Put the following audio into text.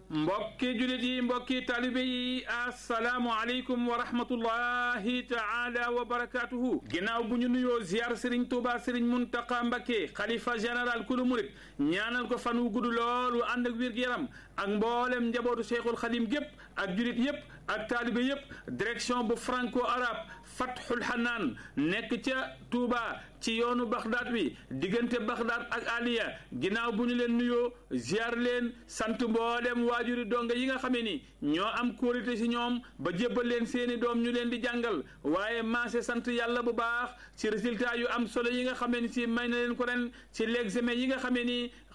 mbokki julit yi mbokki talibe yi asalaamu aleykum wa rahmatullahi taala wa barakatuhu ginnaaw bu ñu nuyoo ziar sëriñ tuuba sëriñ muntaqa mbakke xalifa général kulu murit ñaanal ko fan wu gudd loolu ànd ak wér-gu-yaram ak mboolem njabootu cheikhul xadim gépp ak julit yépp ak taalibe yépp direction bu franco arabe fathul hanaan nekk ca Touba ci yoonu Baxdaad wi diggante Baxdaad ak Aliya ginnaaw bu ñu leen nuyoo ziar leen sant mboolem waajuri donga yi nga xamee ni ñoo am kóolite ci ñoom ba jébbal leen seeni doom ñu leen di jàngal waaye maase sant yàlla bu baax ci résultat yu am solo yi nga xamee ni si may na leen ko ren ci l'examen yi nga xamee ni